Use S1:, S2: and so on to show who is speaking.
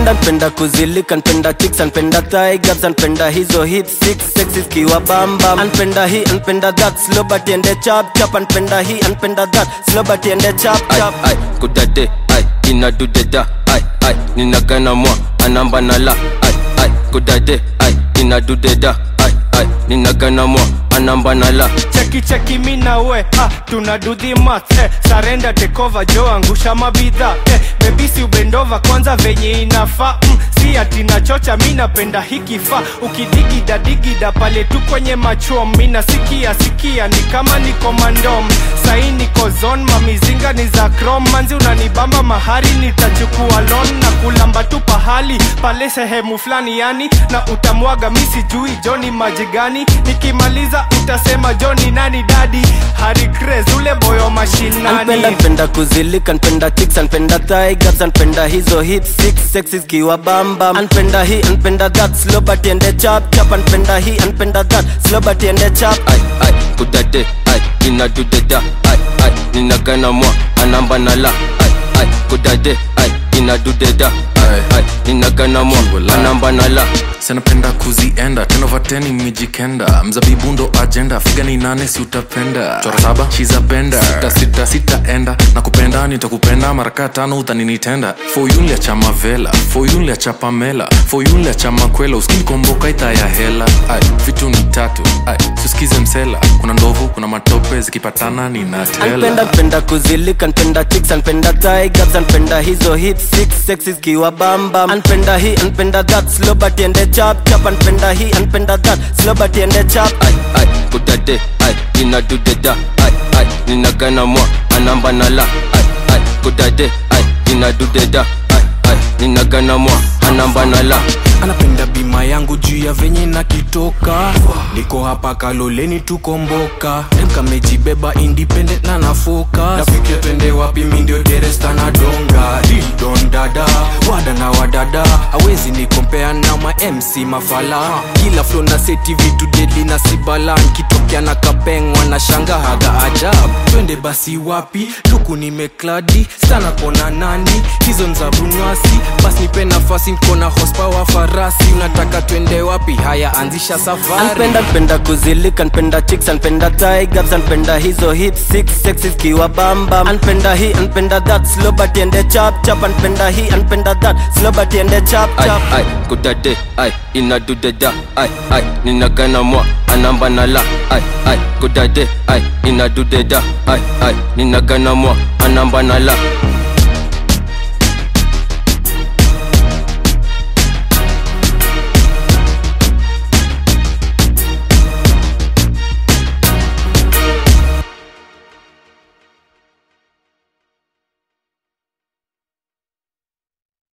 S1: anpenda npenda kuzilika npenda chicks anpenda tigers anpenda hizo hit six sexes kiwa bamba anpenda hii anpenda that slow but ende chap chap anpenda hii anpenda that slow but ende chap
S2: ai
S1: chap
S2: ai kudade ai inadudeda ai ai ninagana mwa anamba nala ai ai kudade ai inadudeda ai ai ninagana mwa anamba nala
S3: cheki cheki mi na we ah, tuna do the math eh, sarenda tekova jo angusha mabidha eh, bebisi ubendova kwanza venye inafaa mm, si ati nachocha mi napenda hikifaa ukidigida digida pale tu kwenye machom mi nasikia sikia ni kama niko mandom sai niko zon mamizinga ni za krom manzi unanibamba mahari nitachukua lon na kulamba tu pahali pale sehemu fulani yani na utamwaga mi sijui joni maji gani nikimaliza utasema joni nani dadi hari Craze, ule boyo
S1: anpenda
S3: mashinani
S1: npenda kuzilika npenda chicks anpenda tigers anpenda hizo hit six sexes kiwa bamba anpenda hii anpenda that slow but ende chap chap anpenda hii anpenda that slow but ende chap
S2: ai ai kudade ai inadudeda ai ai ninagana mwa anamba nala ai ai kudade ai inadudeda ai ai ninagana mwa anamba nala
S4: sanapenda kuzienda tenovateni mijikenda mzabibu ndo ajenda figa ni nane si utapenda chora saba chiza benda sita sita sitaenda na kupenda nitakupenda maraka tano utaninitenda foyunlia cha mavela foyunlia cha pamela foyunlia cha makwela uskinikomboka ita ya hela ai vitu ni tatu ai suskize msela kuna ndovu kuna matope zikipatana
S1: anpenda
S4: ninatela
S1: npenda kuzilika npenda chicks anpenda tigers anpenda hizo hit six sexes kiwa bamba anpenda hii anpenda that slow but ende chap chap anpenda hii anpenda that slow but ende chap
S2: ai ai kudade ai inadudeda ai ai ninagana mwa anamba nala ai ai kudade ai inadudeda ai ai ninagana mwa anamba nala
S5: anapenda bima yangu juu ya venye nakitoka niko hapa kaloleni tukomboka kamejibeba independent na nafoka nafikia twende wapi mindio deresta na donga didon dada wada na wadada awezi nikompea na ma mc mafala kila flo na seti vitu deli na sibala nkitokea na kapengwa na shanga haga ajab twende basi wapi luku nimekladi sana kona nani hizo nzabunywasi basi nipe nafasi nkona hospawa farasi unataka twende wapi haya anzisha safari
S1: anpenda npenda kuzilika npenda chicks anpenda tigers anpenda hizo hit six sexes kiwa bamba anpenda hii anpenda that slow but ende chap chap anpenda hii anpenda that slow but ende chap
S2: ai
S1: chap
S2: ai kudade ai inadudeda ai ai ninagana mwa anamba nala ai ai kudade ai inadudeda ai ai ninagana mwa anamba nala